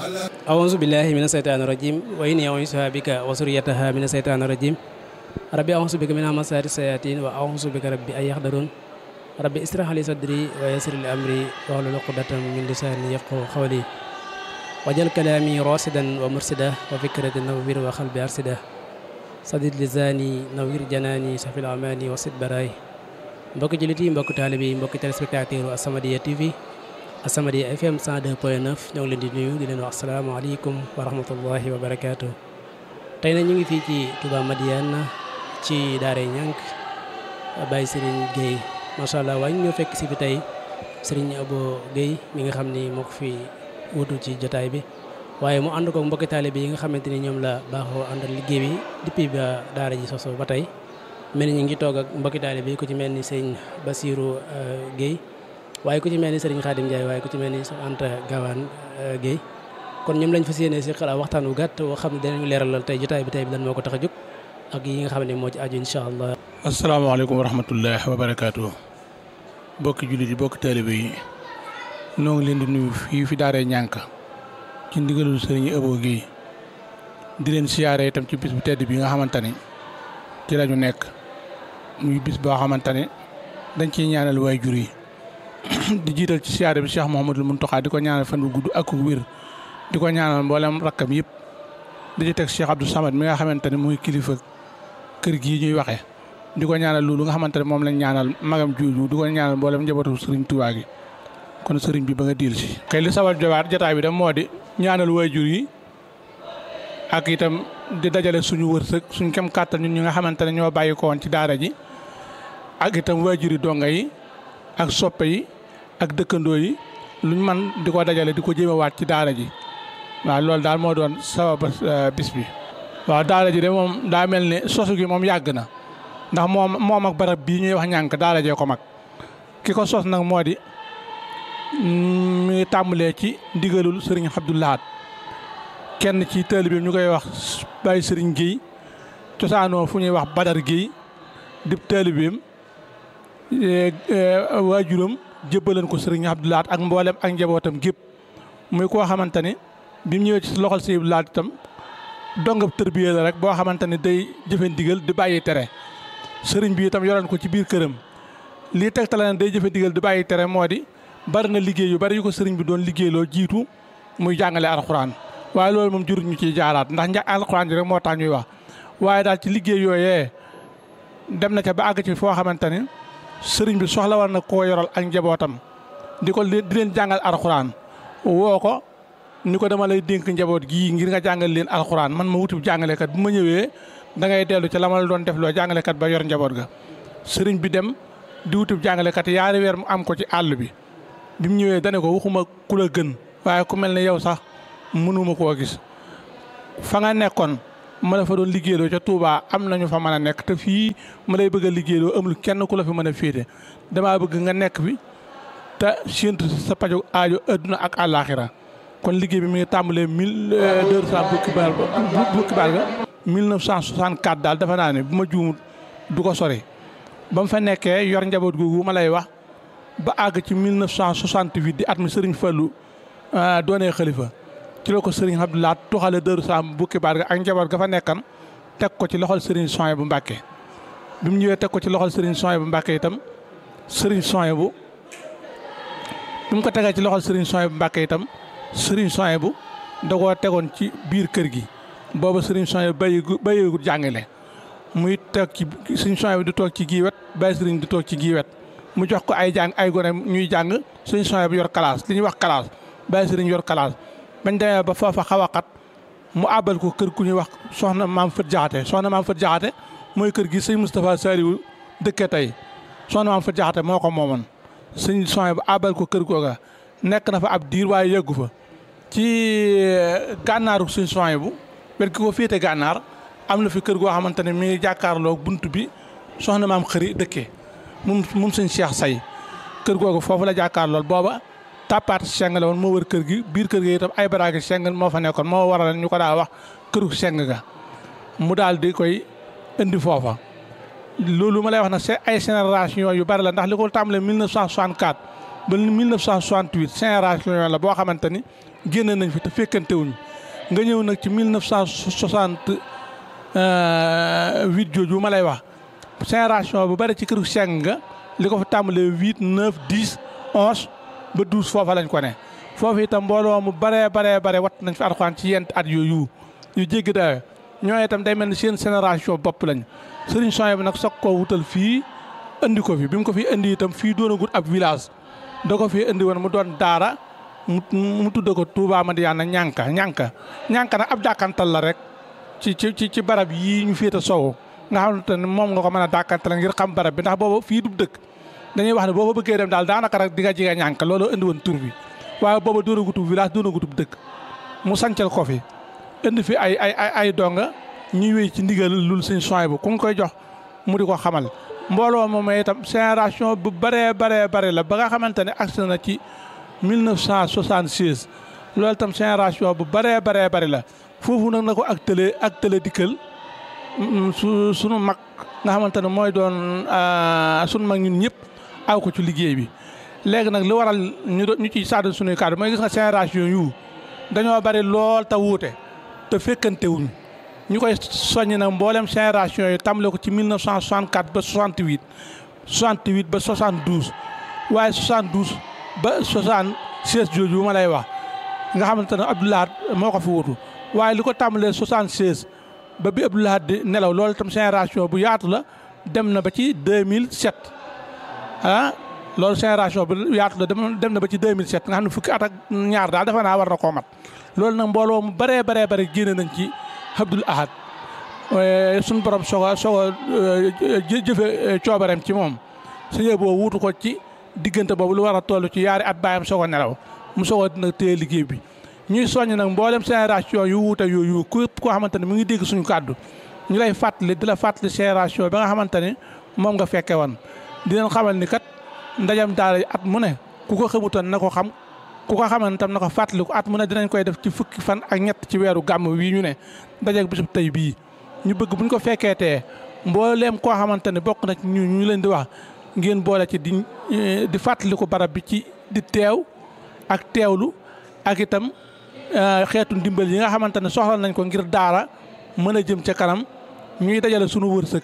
أعوذ بالله من الشيطان الرجيم وإني أعوذ بك وذريتها من الشيطان الرجيم ربي أعوذ بك من همزات الشياطين وأعوذ بك ربي أن يحضرون ربي اشرح لي صدري ويسر لي أمري واحلل عقدة من لساني يفقهوا قولي واجعل كلامي راشدا ومرشدا وفكرة نوير وقلبي أرشدا sadid lisaani nawir janaani safil amaani wasit baraay mbokki jullit yi mbokki taalibe yi mbokki téléspectateur As-Samadiyya TV As-Samadiyya FM 102.9 ñoo ngi leen di nuyu di leen wax asalaamaaleykum wa rahmatullahi wa barakaatu. tey nag ñu ngi fii ci Touba Madiyana ci Daara Ñànk Baye Serigne Gueye macha allah waaye ñu ñoo fekk si fi tey Serigne Abo Gueye mi nga xam ni moo ko fi wutu ci jotaay bi. waaye mu ànd ko mbokki taalibe yi nga xamante ni ñoom la baaxoo àndal liggéey bi depuis ba daara ji soso ba tey mel ni ñu ngi toog ak mbokki taalibe yi ku ci mel ni sëñ Basirou Guèye waaye ku ci mel ni sëriñ Khadim Ndiaye waaye ku ci mel ni Anta Gawane Guèye kon ñoom lañ fas yéene si xalaat waxtaan wu gàtt woo xam ne danañu leeralal tey jotaay bi tey bi lan moo ko tax a jóg ak yi nga xam ne moo ci aju incha allah. asalaamaaleykum wa rahmatullah wa barakaatu mbokki jullit yi mbokki taalibe yi noo ngi leen di nuyu fii fi daaree ñànk ci ndigalul sëriñ Abo Guèye di leen siyaare itam ci bis bu tedd bi nga xamante ni ci la ñu nekk muy bis boo xamante ne dañ ciy ñaanal waajur yi di jiital ci siyaare bi Cheikh Mouhamadul Mountakha di ko ñaanal fan bu gudd ak wér di ko ñaanal mboolem rakkam yëpp di ci teg Cheikh Abdou Samad mi nga xamante ne muy kilifa kër gii ñuy waxee di ko ñaanal loolu nga xamante ne moom lañ ñaanal magam juuju di ko ñaanal mboolem njabootu sëriñ Tuubaa gi kon sëriñ bi ba nga diil si xëy li sabal jowaat jotaay bi dem moo di ñaanal waajur yi ak itam di dajale suñu wërsëg suñ kem kàttan ñun ñi nga xamante ne ñoo bàyyi ko woon ci daara ji ak itam waajur yi donga yi ak soppe yi ak dëkkandoo yi luñ man di ko dajale di ko jéemewaat ci daara ji waaw loolu daal moo doon sabab bis bi waaw daara ji de moom daa mel ni sosu gi moom yàgg na ndax moom moom ak barab bii ñuy wax ñànk daara jee ko mag ki ko sos nag moo di mi ngi tàmbalee ci ndigalul sëriñ Abdou Lahad kenn ci taalibeem ñu koy wax Baye sëriñ Guèye cosaanoo fu ñuy wax Badar Guèye di taalibeem waajuram jébbaleen ko sëriñ Abdou Lahad ak mboolem ak njabootam gépp muy koo xamante ne bi mu ñëwee ci loxol sëriñ Abdou Lahad itam dongab tërbiye la rek boo xamante ne day jëfe ndigal di bàyyi tere sëriñ bi itam yoroon ko ci biir këram lii tegtale ne day jëfe ndigal di bàyyi tere moo di bari na liggéey yu bari yu ko sëriñ bi doon liggéeyloo jiitu muy jàngale alxuraan waaye loolu moom jurut ñu ciy jaaraat ndax nja alxuraan ji rek moo tax ñuy wax waaye daal ci liggéey yooyee dem na ca ba àgg ci foo xamante ni sëriñ bi soxla war na koo yoral ak njabootam di ko di leen jàngal alxuraan woo ko ni ko dama lay dénk njaboot gii ngir nga jàngal leen alxuraan man ma wutub jàngalekat bu ma ñëwee da ngay dellu ca la ma la doon def loo jàngalekat ba yor njaboot ga sëriñ bi dem di wutub jàngalekat yaari weer mu am ko ci àll bi bi mu ñëwee dane ko waxuma ku la gën waaye ku mel ne yow sax mënuma koo gis fa nga nekkoon ma la fa doon liggéeyloo ca Touba am nañu fa mën a nekk te fii ma lay bëgg a liggéeyloo amul kenn ku la fi mën a féete damaa bëgg nga nekk fi te séentu sa paju aajo adduna ak àllaaxira kon liggéey bi mi ngi tàmbalee mille deux cent bukki baal bukki baal ga mille neuf cent soixante quatre daal dafa naa ne bu ma juumut du ko sori ba mu fa nekkee yor njaboot googu ma lay wax ba àgg ci 1968 di at mi Serigne Fallou doonee xalifa ci la ko Serigne Abdou Lahad tuxale Dëru Saam bukki baat ga ak njaboot ga fa nekkan teg ko ci loxol Serigne Soye bu Mbàkke bi mu ñëwee teg ko ci loxol Serigne Soye bu Mbàkke itam Serigne Soye bu bi mu ko tegee ci loxol Serigne Soye bu Mbàkke itam Serigne Soye bu da koo tegoon ci biir kër gi booba Serigne Soye bu bàyyi bàyyiwul jàngale muy teg ci Serigne Soye bu di toog ci gii wet bàyyi Serigne di toog ci gii wet mu jox ko ay jàng ay gone ñuy jàng suñu soxna bu yor classe li ñuy wax classe bàyyi sëriñ yor classe bañ demee ba foofa xaw a xat mu àbbal ko kër ku ñuy wax soxna maam Fët Jaxate soxna maam Fët Jaxate mooy kër gi sëñ Moustapha Saliou dëkkee tey soxna maam Fët Jaxate moo ko moomoon sëñ soxna bu àbbal ko kër googa nekk na fa ab diir waaye yeggu fa ci gànnaaru suñ soxna bu wet ki ko féete gànnaar am na fi kër goo xamante ne mi ngi jàkkaarloo bunt bi soxna maam xëri dëkkee moom moom sëñ Cheikh Say kër googu foofu la jàkkaar lool booba tàppaat seng la woon moo wër kër gi biir kër gi itam ay baraagi seng moo fa nekkoon moo waral ñu ko daa wax këru seng ga mu daal di koy indi foofa loolu ma lay wax nag c'est ay génération yu bari la ndax li ko tàmbalee 1964 ba 1968 génération la boo xamante ni génn nañ fi te fekkante wuñ nga ñëw nag ci 1968 jooju ma lay wax génération bu bari ci këru seng nga li ko fa tàmbalee 8 9 10 11 ba 12 foofa lañ ko ne foofu itam mbooloo mu baree baree bare wat nañ fi alxuraan ci yent at yooyu yu jéggi dawe ñoo itam day mel ni seen génération bopp lañ sëriñ Sonia bi nag soog koo wutal fii indi ko fi bi mu ko fi indi itam fii doonagut ab village da ko fi indi woon mu doon daara mu mu tudde ko Touba Madiyana ñànka ñànka ñànka nag ab dàkkantal la rek ci ci ci barab yii ñu féete sowu nga xamante ne moom nga ko mën a dàkkantal ngir xam barab bi ndax boobu fii du dëkk dañuy wax ne boo fa bëggee dem daal daanaka rek di nga jege ñànka loolu indi woon tur bi waaye booba doonagutub village doonagutub dëkk mu sancal ko fi indi fi ay ay ay ay donga ñuy wéy ci ndigal lul sëñ soy bu ku ngi koy jox mu di ko xamal mbooloo moom itam génération bu bëree baree bëri la ba nga xamante ne agsi na ci 1976 loolu itam génération bu bëree baree bëri la foofu nag na ko ak tële ak tële dikkal su sunu mag nga xamante ne mooy doon sunu mag ñun ñëpp aw ko ci liggéey bi léegi nag li waral ñu ñu ciy sàdd suñuy kàddu mooy gis nga génération yu dañoo bari lool te wuute te fekkante wuñ ñu koy soññ nag mboolem génération yi tàmbale ko ci 1964 ba 68 68 ba 72 waaye 72 ba 76 jooju ma lay wax nga xamante ne Abdoulaye moo ko fi wutu waaye li ko tàmbalee 76 ba bi Abdoulaye di nelaw loolu itam génération bu yaatu la dem na ba ci 2007 ah loolu génération bu yaatu la dem na ba ci 2007 nga xam ne fukki at ak ñaar daal defe naa war na koo mat loolu nag mbooloo mu baree baree bare génne nañ ci Abdoul Ahad suñu borom soog a soog a jëfe coobareem ci moom suñu boo wuutu ko ci diggante boobu lu war a toll ci yaari at baayam soog a nelaw mu soog a dina téye liggéey bi ñuy soññ nag mboolem génération yu wuute yooyu képp koo xamante ne mu ngi dégg suñu kàddu ñu lay fàttali di la fàttali génération ba nga xamante ne moom nga fekke woon di leen xamal ni kat ndajam daara at mu ne ku ko xamutoon na ko xam ku ko xaman tam na ko fàttaliku at mu ne dinañ koy def ci fukki fan ak ñett ci weeru gàmm wii ñu ne dajeeg bisub tey bii ñu bëgg buñ ko fekkeetee mbooleem koo xamante ne bokk na ci ñu ñu leen di wax ngeen boole ci di di fàttaliku barab bi ci di teew ak teewlu ak itam xeetu ndimbal yi nga xamante ne soxla nañ ko ngir daara mën a jëm ca kanam ñuy dajale sunu wërsëg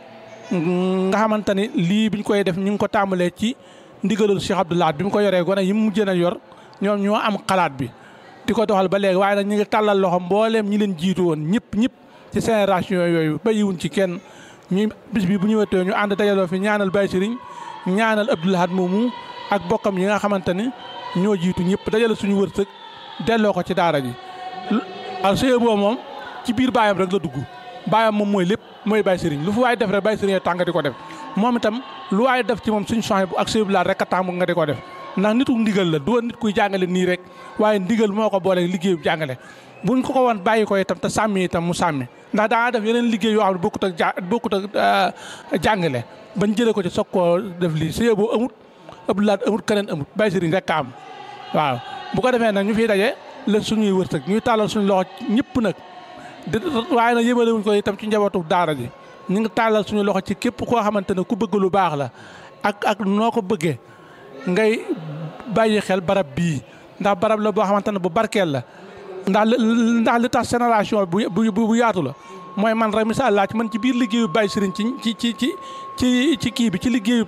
nga xamante ni lii biñ koy def ñu ngi ko tàmbalee ci ndigalul Cheikh Abdoulaye bi mu ko yoree gone yi mu mujjee a yor ñoom ñoo am xalaat bi di ko doxal ba léegi waaye nag ñu ngi tàllal loxo mbooleem ñi leen jiitu woon ñëpp ñëpp ci génération yooyu bàyyiwuñ ci kenn ñu bis bi bu ñëwetee ñu ànd dajaloo fi ñaanal Baye Serigne ñaanal Abdoulaye moomu ak bokkam yi nga xamante ni ñoo jiitu ñëpp dajale suñu wërsëg delloo ko ci daara ji. alors sëñ boobu moom ci biir baayam rek la dugg baayam moom mooy lépp mooy Baye Serigne lu fu waay def rek Baye Serigne tàng di ko def moom itam lu waay def ci moom suñu soxna bu ak sëñ rek a tàng nga di ko def. ndax nitu ndigal la du woon nit kuy jàngale nii rek waaye ndigal moo ko boole liggéey bu jàngale buñ ko ko woon bàyyi ko itam te sàmmi itam mu sàmmi ndax daa def yeneen liggéey yoo xam ne bokkut ak ja bokkut ak jàngale bañ jëlee ko ci soog koo def lii sëñ boo amut Abdoulaye amut keneen amut Baye Serigne rek a am waaw bu ko defee nag ñu fiy daje la suñuy wërsëg ñuy tàllal suñu loxo ñëpp nag di waaye nag yëmale wuñ ko itam ci njabootu daara ji ñu ngi tàllal suñu loxo ci képp koo xamante ne ku bëgg lu baax la ak ak noo ko bëggee ngay bàyyi xel barab bii ndax barab la boo xamante ne bu barkeel la ndax ndax li tax génération bu bu yaatu la mooy man rek misaal laa ci man ci biir liggéeyu Baye Serigne ci ci ci ci ci kii bi ci liggéeyu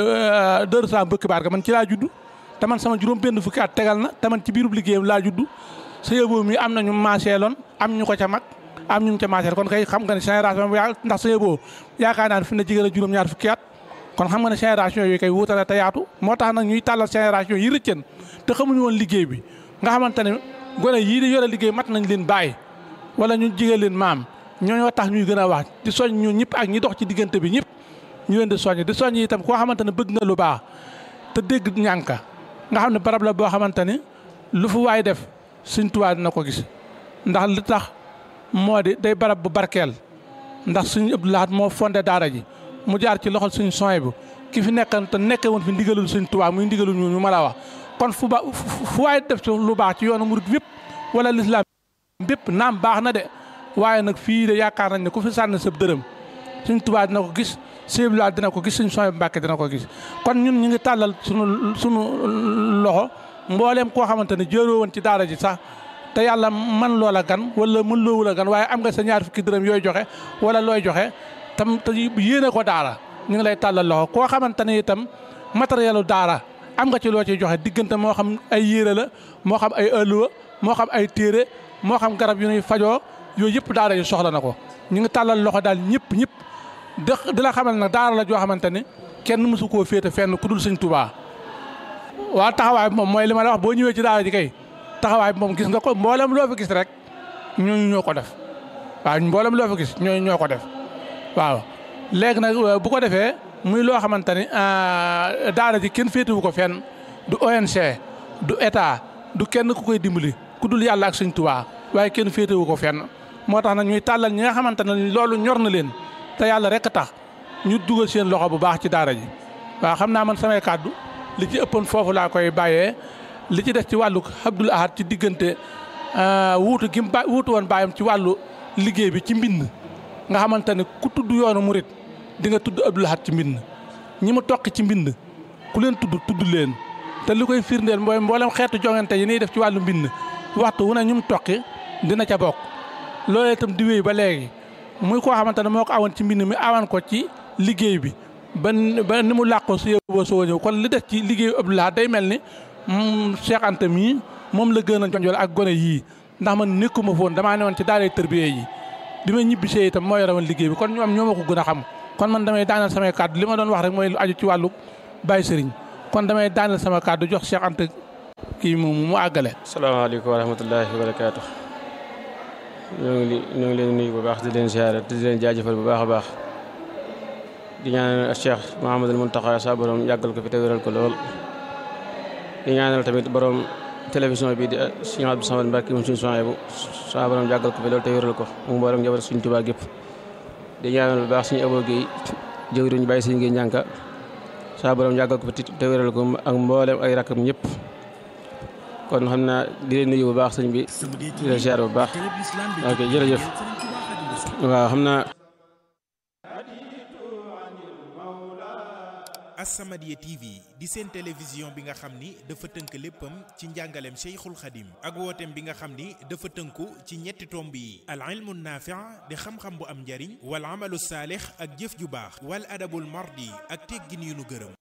Dóor Salaam bëkk baar ga man ci laa judd te man sama juróom benn fukki at tegal na te man ci biirub liggéeyam laa judd sa yóbbu mi am na ñu maaseeloon am ñu ko ca mag am ñu ca maaseel kon kay xam nga ne génération bu yaa ndax sa yóbbu yaakaar naa ne fi na jigéen a juróom-ñaar fukki at kon xam nga ne génération yooyu kay wuutale te yaatu moo tax nag ñuy tàllal génération yi rëccën te xamuñu woon liggéey bi nga xamante ne gone yii di yore liggéey mat nañ leen bàyyi wala ñu jigéen leen maam ñooñoo tax ñuy gën a wax di soñ ñu ñëpp ak ñi dox ci diggante bi ñëpp ñu leen di soññ di soññ itam koo xamante ne bëgg nga lu baax te dégg ñànka nga xam ne barab la boo xamante ni lu fu waay def Sëñ Tuubaa dina ko gis ndax li tax moo di day barab bu barkeel ndax Sëñ Abdou Lahad moo fondé daara ji mu jaar ci loxol suñu soñ bu ki fi nekkan te nekke woon fi ndigalul Sëñ Tuubaa muy ndigalul ñu ñu ma la wax kon fu ba fu waay def ci lu baax ci yoonu murit wépp wala lislaam bépp naam baax na de waaye nag fii de yaakaar nañ ne ku fi sànni sab dërëm Sëñ Tuubaa dina ko gis Sëñ Abdou Lahad dina ko gis suñu Sohaybu Mbàkke dina ko gis kon ñun ñu ngi tàllal sunu sunu loxo mbooleem koo xamante ne jëroo woon ci daara ji sax te yàlla man loola gan wala mën loowul a gan waaye am nga sa ñaar fukki dërëm yooy joxe wala looy joxe tam te yéene ko daara ñu ngi lay tàllal loxo koo xamante ne itam matériel daara am nga ci loo ciy joxe diggante moo xam ay yére la moo xam ay ëlluwa moo xam ay téere moo xam garab yu ñuy fajoo yooyu yëpp daara yi soxla na ko ñu ngi tàllal loxo daal ñëpp ñëpp di la xamal nag daara la joo xamante ne kenn mësu koo féete fenn ku dul sëñ Tuubaa waa taxawaay bi moom mooy li ma la wax boo ñëwee ci daara ji kay taxawaay bi moom gis nga ko mboolem loo fi gis rek ñooñu ñoo ko def waaw mboolem loo fi gis ñooñu ñoo ko def waaw léegi nag bu ko defee muy loo xamante ni daara ji kenn féetewu ko fenn du ONG du état du kenn ku koy dimbali ku dul yàlla ak sëñ Tuubaa waaye kenn féetewu ko fenn moo tax nag ñuy tàllal ñi nga xamante ne loolu ñor na leen te yàlla rek tax ñu dugal seen loxo bu baax ci daara ji waaw xam naa man samay kàddu li ci ëppoon foofu laa koy bàyyee li ci des ci wàllu Abdoul Ahad ci diggante wuutu gi mu ba wuutu woon bàyyam ci wàllu liggéey bi ci mbind nga xamante ne ku tudd yoonu murit di nga tudd Abdoul Ahad ci mbind ñi mu toqi ci mbind ku leen tudd tudd leen te li koy firndeel mooy mboolem xeetu jongante yi ñuy def ci wàllu mbind waxtu wu ne ñu mu toqi dina ca bokk loolee itam di wéy ba léegi muy koo xamante ne moo ko awoon ci mbind mi awan ko ci liggéey bi ba ba ni mu làqoo su yóbboo soo ñëw kon li des ci liggéeyu Abdoul Ahad day mel ni Cheikh Anta mii moom la gën a jonjol ak gone yii ndax man nekkuma foon damaa ne woon ci daaray tërbiye yi bi ma ñibbisee itam moo yore woon liggéey bi kon ñoom ñoo ma ko gën a xam kon man damay daanal samay kàddu li ma doon wax rek mooy lu aju ci wàllu Baye Sëriñ kon damay daanal sama kàddu jox Cheikh Anta kii mu mu àggale. salaamaaleykum wa rahmatullahi wa barakaatu. ñoo ngi ñoo ngi leen nuyu bu baax di leen ziare di leen jaajëfal bu baax a baax di ñaanal Cheikh Mouhamadul Mountakha sa borom yàggal ko fi te wéral ko lool. di ñaanal tamit borom télévision bi di Sëñ Abdou Samad Mbacke moom suñu Sohaybu sa borom yàggal ko fi lool te wéral ko mu borom njaboot suñu Tuubaa gépp di ñaanal bu baax suñu Abo Guèye jëwriñ bàyyi suñu ngi ñànka sa borom yàggal ko fi te wéral ko ak mboolem ay rakkam ñëpp kon xam naa di leen nuyu bu baax sëñ bi di leen ziar bu baax ok jërëjëf waaw xam naa As-Samadiyya TV di seen télévision bi nga xam ni dafa tënk léppam ci njàngaleem Cheikhul Khadim ak wooteem bi nga xam ni dafa tënku ci ñetti tomb yi al ilmu naafi' di xam-xam bu am njariñ wal amalu saalix ak jëf ju baax wal adabul mardi ak teggin yu nu gërëm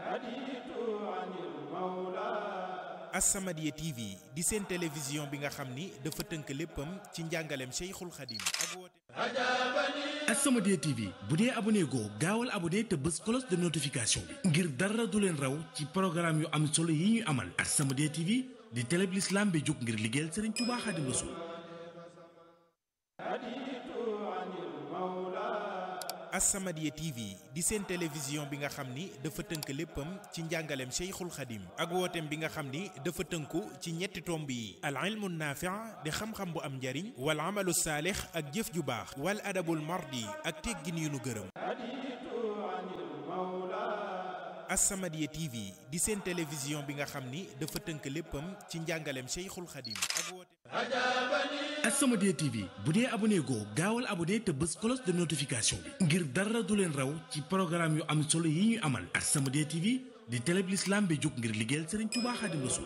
As-Samadiyya TV di seen télévision bi nga xam ni dafa tënk léppam ci njàngaleem Cheikhul Khadim ak wooteem As-Samadiyya TV bu dee abonné goo gaawal abonné te bës cloche de notification bi ngir dara du leen raw ci programme yu am solo yi ñuy amal As-Samadiyya TV di télé bi l'islam bi jóg ngir liggéeyal Serigne Touba Khadim Rassoul As-Samadiyya TV di seen télévision bi nga xam ni dafa tënk léppam ci njàngaleem Cheikhul Khadim ak wooteem bi nga xam ni dafa tënku ci ñetti tomb yi al ilmu naafi' di xam-xam bu am njariñ wal amalu saalix ak jëf ju baax wal adabul mardi ak teggin yu nu gërëm As-Samadiyya TV di seen télévision bi nga xam ni dafa tënk léppam ci njàngaleem Cheikhul Khadim ak wooteem As-Samadiyya TV bu dee abonné goo gaawal abonné te bës cloche de notification bi ngir dara du leen raw ci programme yu am solo yi ñuy amal As-Samadiyya TV di télé bi l'islam bi jóg ngir liggéeyal Serigne Touba Khadim Rassoul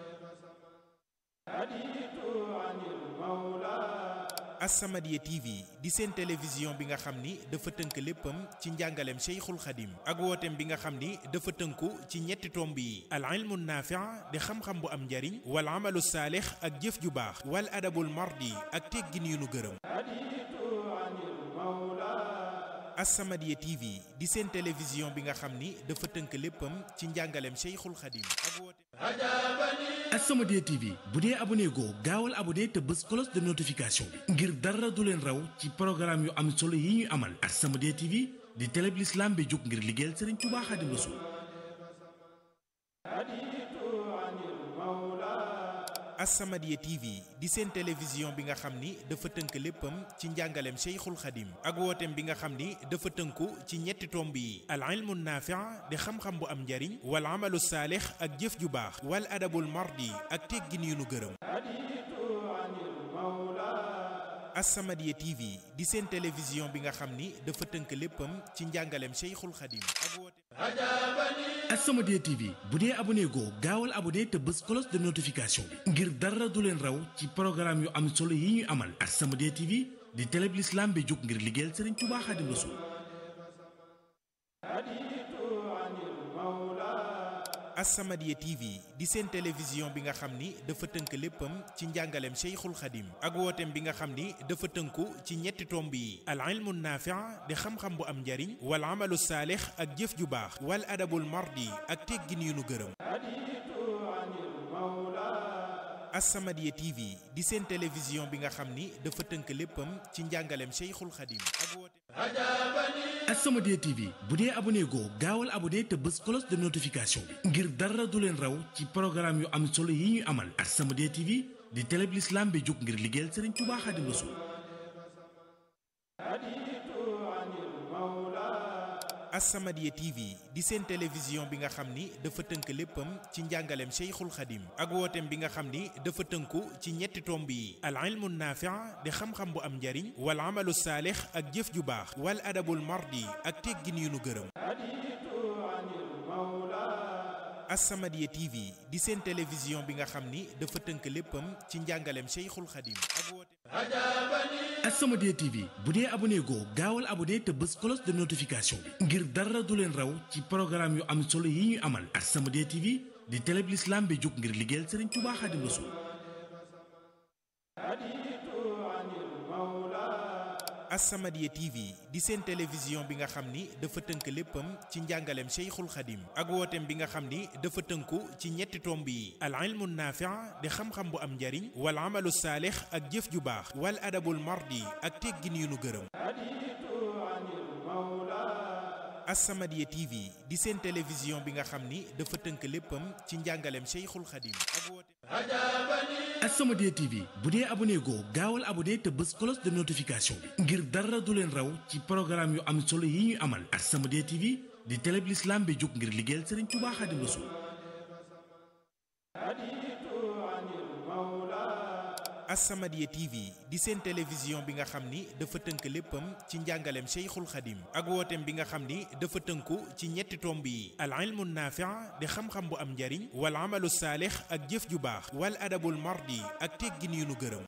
As-Samadiyya TV di seen télévision bi nga xam ni dafa tënk léppam ci njàngaleem Cheikhul Khadim ak wooteem bi nga xam ni dafa tënku ci ñetti tomb yi al ilmu naafi' di xam-xam bu am njariñ wal amalu saalix ak jëf ju baax wal adabul mardi ak teggin yu nu gërëm As-Samadiyya TV di seen télévision bi nga xam ni dafa tënk léppam ci njàngaleem Cheikhul Khadim ak wooteem As-Samadiyya TV bu dee abonné goo gaawal abonné te bës cloche de notification bi ngir dara du leen raw ci programme yu am solo yi ñuy amal As-Samadiyya TV di télé bi l'islam bi jóg ngir liggéeyal Serigne Touba Khadim Rassoul As-Samadiyya TV di seen télévision bi nga xam ni dafa tënk léppam ci njàngaleem Cheikhul Khadim ak wooteem bi nga xam ni dafa tënku ci ñetti tomb yi al ilmu naafi' di xam-xam bu am njariñ wal amalu saalix ak jëf ju baax wal adabul mardi ak teggin yu nu gërëm As-Samadiyya TV di seen télévision bi nga xam ni dafa tënk léppam ci njàngaleem Cheikhul Khadim ak woote As-Samadiyya TV bu dee abonné goo gaawal abonné te bës cloche de notification bi ngir dara du leen raw ci programme yu am solo yi ñuy amal As-Samadiyya TV di télé bi l'islam bi jóg ngir liggéeyal Serigne Touba Khadim Rassoul As-Samadiyya TV di seen télévision bi nga xam ni dafa tënk léppam ci njàngaleem Cheikhul Khadim ak wooteem bi nga xam ni dafa tënku ci ñetti tomb yi al ilmu naafi' di xam-xam bu am njariñ wal amalu saalix ak jëf ju baax wal adabul mardi ak teggin yu nu gërëm As-Samadiyya TV di seen télévision bi nga xam ni dafa tënk léppam ci njàngaleem Cheikhul Khadim ak wooteem As-Samadiyya TV bu dee abonné goo gaawal abonné te bës cloche de notification bi ngir dara du leen raw ci programme yu am solo yi ñuy amal As-Samadiyya TV di télé bi l'islam bi jóg ngir liggéeyal Serigne Touba Khadim Rassoul As-Samadiyya TV di seen télévision bi nga xam ni dafa tënk léppam ci njàngaleem Cheikhul Khadim ak wooteem bi nga xam ni dafa tënku ci ñetti tomb yi al ilmu naafi' di xam-xam bu am njariñ wal amalu saalix ak jëf ju baax wal adabul mardi ak teggin yu nu gërëm As-Samadiyya TV di seen télévision bi nga xam ni dafa tënk léppam ci njàngaleem Cheikhul Khadim ak wooteem As-Samadiyya TV bu dee abonné goo gaawal abonné te bës cloche de notification bi ngir dara du leen raw ci programme yu am solo yi ñuy amal As-Samadiyya TV di télé bi l'islam bi jóg ngir liggéeyal Serigne Touba Khadim Rassoul As-Samadiyya TV di seen télévision bi nga xam ni dafa tënk léppam ci njàngaleem Cheikhul Khadim ak wooteem bi nga xam ni dafa tënku ci ñetti tomb yi al ilmu naafi' di xam-xam bu am njariñ wal amalu saalix ak jëf ju baax wal adabul mardi ak teggin yu nu gërëm As-Samadiyya TV di seen télévision bi nga xam ni dafa tënk léppam ci njàngaleem Cheikhul Khadim ak wooteem As-Samadiyya TV bu dee abonné goo gaawal abonné te bës cloche de notification bi ngir dara du leen raw ci programme yu am solo yi ñuy amal As-Samadiyya TV di télé bi l'islam bi jóg ngir liggéeyal Serigne Touba Khadim Rassoul As-Samadiyya TV di seen télévision bi nga xam ni dafa tënk léppam ci njàngaleem Cheikhul Khadim ak wooteem bi nga xam ni dafa tënku ci ñetti tomb yi al ilmu naafi' di xam-xam bu am njariñ wal amalu saalix ak jëf ju baax wal adabul mardi ak teggin yu nu gërëm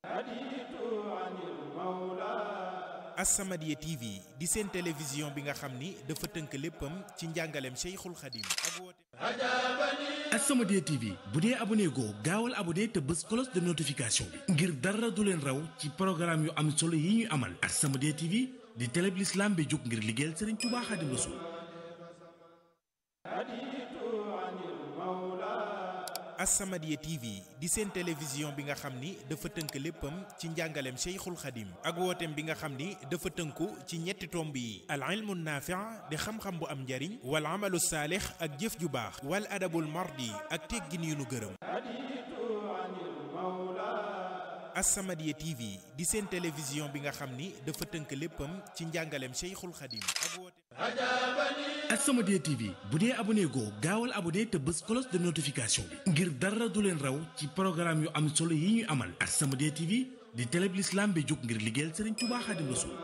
As-Samadiyya TV di seen télévision bi nga xam ni dafa tënk léppam ci njàngaleem Cheikhul Khadim ak wooteem As-Samadiyya TV bu dee abonné goo gaawal abonné te bës cloche de notification bi ngir dara du leen raw ci programme yu am solo yi ñuy amal As-Samadiyya TV di télé bi l'islam bi jóg ngir liggéeyal Serigne Touba Khadim Rassoul As-Samadiyya TV di seen télévision bi nga xam ni dafa tënk léppam ci njàngaleem Cheikhul Khadim ak wooteem bi nga xam ni dafa tënku ci ñetti tomb yi al ilmu naafi' di xam-xam bu am njariñ wal amalu saalix ak jëf ju baax wal adabul mardi ak teggin yu nu gërëm As-Samadiyya TV di seen télévision bi nga xam ni dafa tënk léppam ci njàngaleem Cheikhul Khadim ak wooteem As-Samadiyya TV bu dee abonné goo gaawal abonné te bës cloche de notification bi ngir dara du leen raw ci programme yu am solo yi ñuy amal As-Samadiyya TV di télé bi l'islam bi jóg ngir liggéeyal Serigne Touba Khadim Rassoul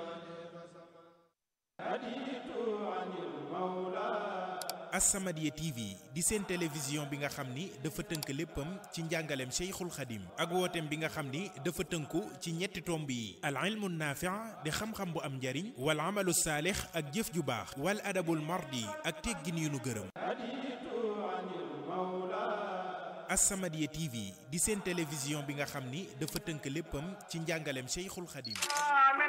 As-Samadiyya TV di seen télévision bi nga xam ni dafa tënk léppam ci njàngaleem Cheikhul Khadim ak wooteem bi nga xam ni dafa tënku ci ñetti tomb yi al ilmu naafi' di xam-xam bu am njariñ wal amalu saalix ak jëf ju baax wal adabul mardi ak teggin yu nu gërëm As-Samadiyya TV di seen télévision bi nga xam ni dafa tënk léppam ci njàngaleem Cheikhul Khadim